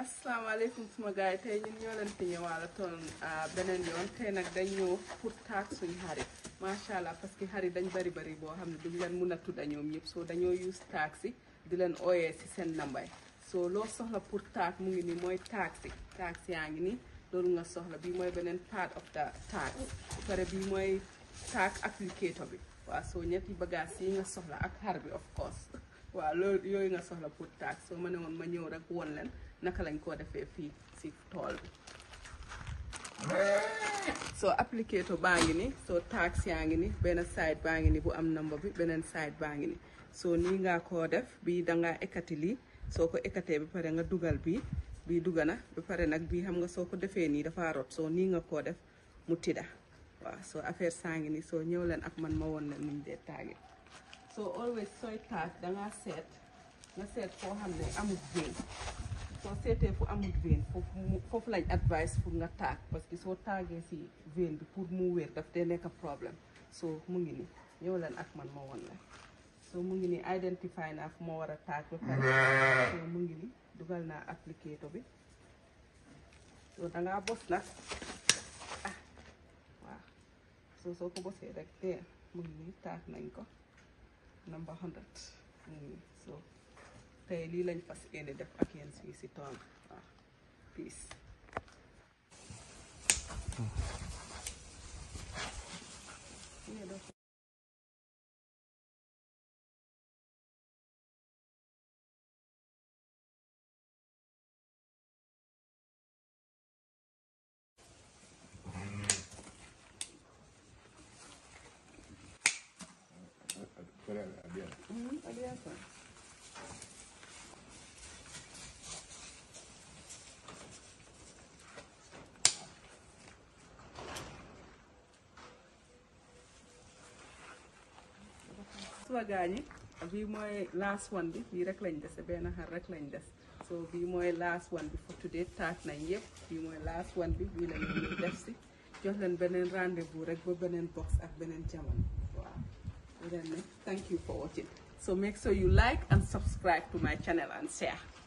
asalaamaaleykum suma gars yi tey ñun ñoo leen fi ñëwaala toon beneen yoon tey nag dañ ñëw pour taag suñ xarit macha allah parce que xarit dañ bari bari boo xam ne duñ leen mun a tudda ñoom ñëpp soo dañoo use taag si di leen ooyee si seen nambay soo loo soxla pour taag mu ngi nii mooy taag si taag si yaa ngi nii loolu nga soxla bii mooy beneen part of the taag bu pare bii mooy taag applicator bi waaw soo ñetti bagage yi nga soxla ak xar bi of course waaw loolu yooyu nga soxla pour taag soo ma ne woon ma ñëw rek won leen naka lañ koo defee fii si tool bi soo applicator baa ngi ni soo taag yaa ngi ni benn side baa ngi ni bu am number bi beneen side baa ngi ni soo nii ngaa koo def bii dangaa ekkati lii soo ko ekkatee ba pare nga dugal bii bii dugga na ba pare nag bii xam nga soo ko defee nii dafa rot soo nii nga koo def mu tidda waaw soo affaire saa ngi ni soo ñëw leen ak man ma woon leen nuñ dee taagi soo always sooy taag dangaa seet nga seet foo xam ne amul vein soo seetee fu amul vein foofu foofu lañ advice pour nga taag parce que soo taagee si vein bi pour mu wér daf dee nekk problème soo mu ngi ni ñëw leen ak man ma woon leen soo mu ngi ni identify naa fu ma war a taag ba pare soo mu ngi ni dugal naa applicator bi soo dangaa bos nag ah waaw soo soo ko bosee rek te mu ngi ni taag nañ ko number 100 mu ngi ni soo tey lii lañ fas yéene def ak yéen fii si tool waaw peace Mhm, abierto. suma gaañi bii mooy last one bi bii rek lañ dese benn xar rek lañ des so bii mooy last one bi for today taag nañ yëpp bii mooy last one bi bii lañ ñu def si jox leen beneen rendez-vous rek ba beneen box ak beneen jamono waaw leen ne thank you for watching so make sure you like and subscribe to my channel and share